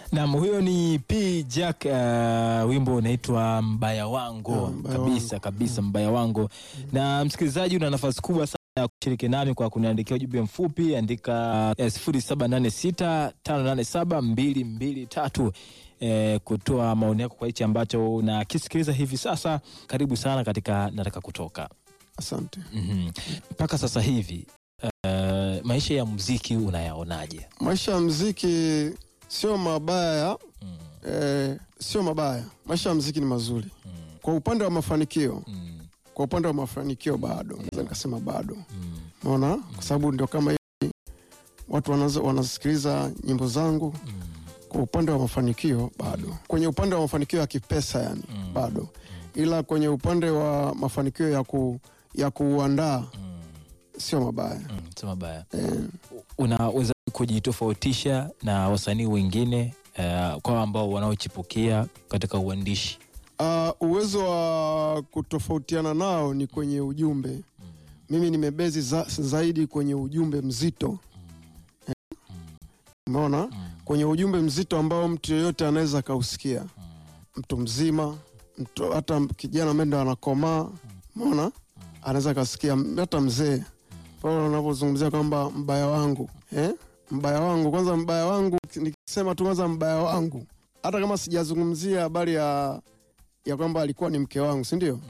Naam, huyo ni P Jack, uh, wimbo unaitwa mbaya wangu Yeah, Mbaya kabisa Wangu. kabisa, mbaya wangu. Na msikilizaji, una nafasi kubwa sana ya kushiriki nami kwa kuniandikia ujumbe mfupi, andika sifuri saba nane sita tano nane saba mbili mbili tatu eh, kutoa maoni yako kwa hichi ambacho unakisikiliza hivi sasa. Karibu sana katika nataka kutoka Asante. Mhm. mpaka sasa hivi uh, maisha ya muziki unayaonaje? Maisha ya mziki sio mabaya Mm, eh, sio mabaya. Maisha ya mziki ni mazuri mm, kwa upande wa mafanikio. mm, Kwa upande wa mafanikio bado naweza nikasema bado, mm, unaona, kwa sababu ndio kama hivi watu wanaza- wanasikiliza nyimbo zangu. mm, Kwa upande wa mafanikio bado, kwenye upande wa mafanikio ya kipesa yani Mm. bado, ila kwenye upande wa mafanikio ya ku ya kuandaa mm, sio mabaya mm, sio mabaya. eh, unaweza kujitofautisha na wasanii wengine uh, kwa ambao wanaochipukia katika uandishi Uh, uwezo wa kutofautiana nao ni kwenye ujumbe. Mimi nimebezi za, zaidi kwenye ujumbe mzito Eh, umeona, kwenye ujumbe mzito ambao mtu yeyote anaweza akausikia, mtu mzima, mtu hata kijana ambaye ndo anakomaa, umeona, anaweza akasikia, hata mzee pale unavyozungumzia kwamba mbaya wangu eh? mbaya wangu kwanza, mbaya wangu nikisema tu kwanza mbaya wangu, hata kama sijazungumzia habari ya ya kwamba alikuwa ni mke wangu, si ndio?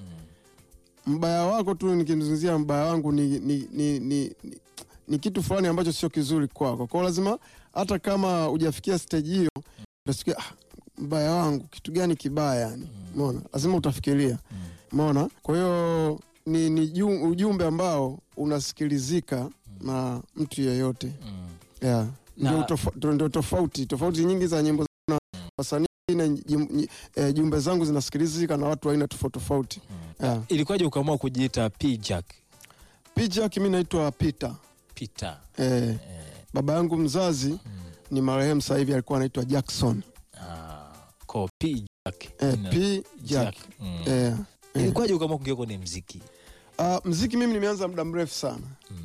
Mbaya wako tu nikizungumzia mbaya wangu ni, ni, ni, ni, ni, ni kitu fulani ambacho sio kizuri kwako. Kwa hiyo lazima hata kama hujafikia stage hiyo utasikia ah, mbaya wangu kitu gani kibaya yani. Umeona? Lazima utafikiria. Umeona? Kwa hiyo ni, ni ju- ujumbe ambao unasikilizika na mtu yeyote. Yeah. Na- Ndio tofa- ndio tofauti tofauti nyingi za nyimbo na wasanii na jim- nyi- eh, jumbe zangu zinasikilizika na watu wa aina tofauti tofauti. Yeah. ilikuwaje ukaamua kujiita P Jack Picha mi naitwa Peter. Peter Eh, baba yangu mzazi ni marehemu sasa hivi alikuwa anaitwa Jackson. ah, ko P Jack Eh, Ina- P Jack. Mm. Eh, eh. ilikuwaje ukaamua kuingia kwenye mziki Ah, mziki mimi nimeanza muda mrefu sana.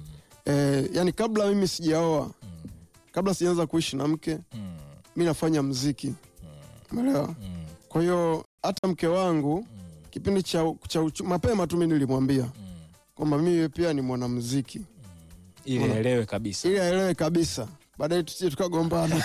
Eh, yani kabla mimi sijaoa, kabla sijaanza kuishi na mke, Mm, mi nafanya mziki. Umeelewa? mm, Kwa hiyo hata mke wangu kipindi cha, cha uchu, mapema tu mi nilimwambia kwamba mimi pia ni mwanamuziki ili elewe kabisa ili aelewe kabisa, baadaye tusije tukagombana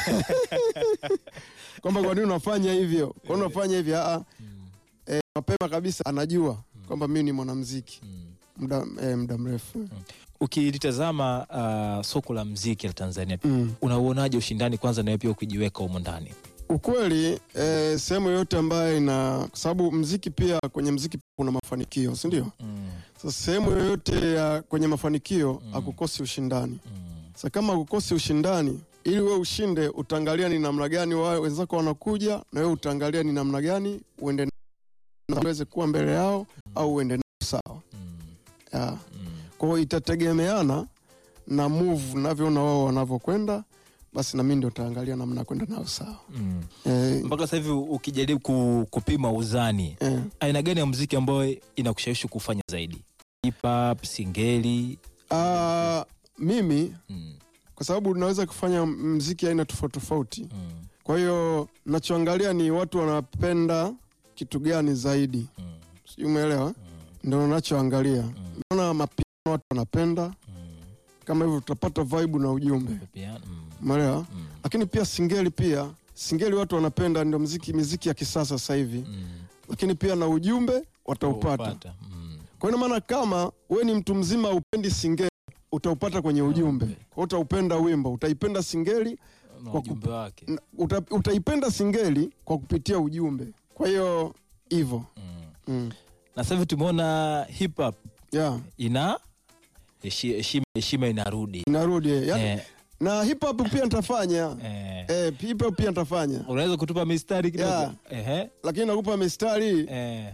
kwamba kwa nini unafanya hivyo, kwa nini unafanya hivi. Aa, eh, mapema kabisa anajua kwamba mimi ni mwanamuziki muda eh, muda mrefu ukilitazama uh, soko la mziki la Tanzania mm. unauonaje ushindani kwanza nawe pia ukijiweka humo ndani Ukweli eh, sehemu yoyote ambayo ina, kwa sababu mziki pia, kwenye mziki kuna mafanikio, si ndio? Sasa sehemu yoyote ya kwenye mafanikio hakukosi ushindani. Sasa kama hakukosi ushindani, ili wewe ushinde, utaangalia ni namna gani wao wenzako wanakuja, na wewe utaangalia ni namna gani uende na uweze kuwa mbele yao au uende nao sawa. Yeah. Kwa hiyo itategemeana na move navyoona wao wanavyokwenda, basi na mimi ndio utaangalia namna ya kwenda nao sawa. mm. Eh, mpaka sasa hivi ukijaribu ku, kupima uzani eh. aina gani ya muziki ambayo inakushawishi kufanya zaidi hip hop singeli Ah, mimi mm. kwa sababu naweza kufanya mziki aina tofauti tofauti, Mm. kwa hiyo nachoangalia ni watu wanapenda kitu gani zaidi, Mm. sijui umeelewa? Ndio nachoangalia. Naona mapiano watu wanapenda kama hivyo, tutapata vibe na ujumbe, Pia, mm. umeelewa? Mm. Lakini pia singeli, pia singeli watu wanapenda, ndio mziki miziki ya kisasa sasa hivi, Mm. lakini pia na ujumbe wataupata. Upata. Mm. Kwa hiyo ina maana kama we ni mtu mzima upendi singeli, utaupata kwenye ujumbe. Kwa hiyo utaupenda wimbo, utaipenda singeli Na Kwa ujumbe wake na uta, utaipenda singeli kwa kupitia ujumbe. Kwa hiyo hivyo mm. mm. na sasa hivi tumeona hip hop yeah. ina heshi- heshima heshima inarudi Inarudi yani, eh, na hip hop pia nitafanya eh. eh, hip hop pia nitafanya, unaweza kutupa mistari kidogo Yeah. Ehe. lakini nakupa mistari Eh.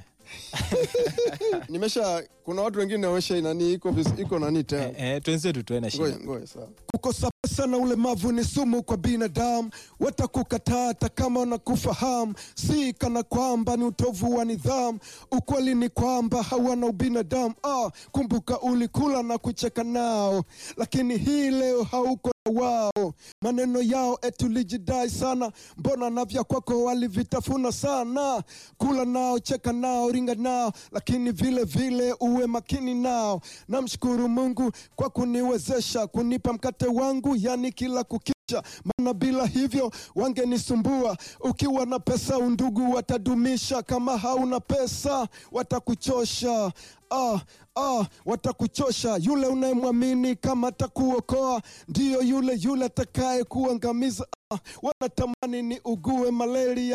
nimesha. Kuna watu wengine wamesha nani iko vis- iko nani Eh, tayari. eh, twenzetu tuena shida Ngoja ngoja, sawa. Kukosa pesa na ulemavu ni sumu kwa binadamu, watakukataa hata kama wanakufahamu. Si kana kwamba ni utovu wa nidhamu, ukweli ni kwamba hawana ubinadamu. Ah, kumbuka ulikula na kucheka nao, lakini hii leo hauko wao maneno yao etulijidai sana, mbona na vya kwako walivitafuna sana. Kula nao, cheka nao, ringa nao, lakini vile vile uwe makini nao. Namshukuru Mungu kwa kuniwezesha kunipa mkate wangu, yani kila kukicha, maana bila hivyo wangenisumbua. Ukiwa na pesa undugu watadumisha, kama hauna pesa watakuchosha. Ah, ah, watakuchosha. Yule unayemwamini kama atakuokoa ndiyo yule yule atakaye kuangamiza. Ah, wanatamani ni ugue malaria